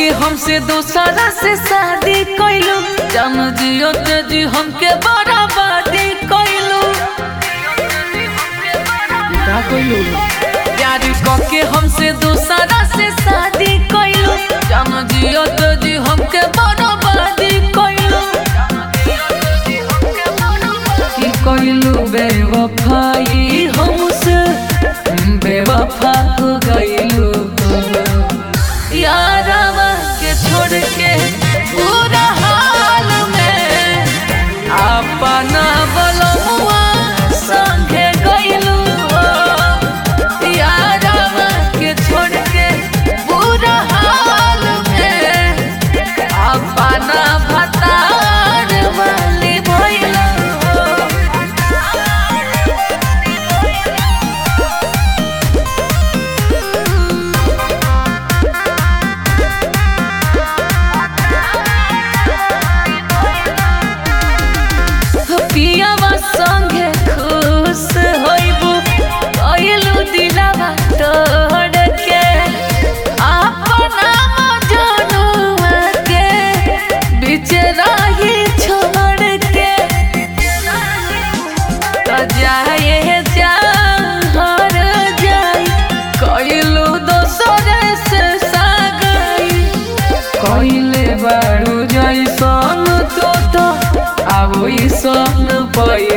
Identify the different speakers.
Speaker 1: के हमसे दूसरा से शादी कैलू जान जियो तेजी हमके बराबादी कैलू
Speaker 2: का कइलू
Speaker 1: प्यार के हमसे दूसरा से शादी कैलू जान जियो तेजी हमके बराबादी कैलू की कैलू बेवफाई हमसे बेवफा हो गईलू यारवा के छोड़ के पूरा हाल में अपना बलमुआ संगे गईलू यारवा के छोड़ के पूरा हाल में अपना भतार वाली भइलू पियावा संगे खुश होइबू कइलू दिलावा तोड़ के अपना मजनुआ के बीच राही छोड़ के तो जाए जा हर जाई कइलू दोसरे से सागई कइले बाड़ू जैसन तो तो अब सन पै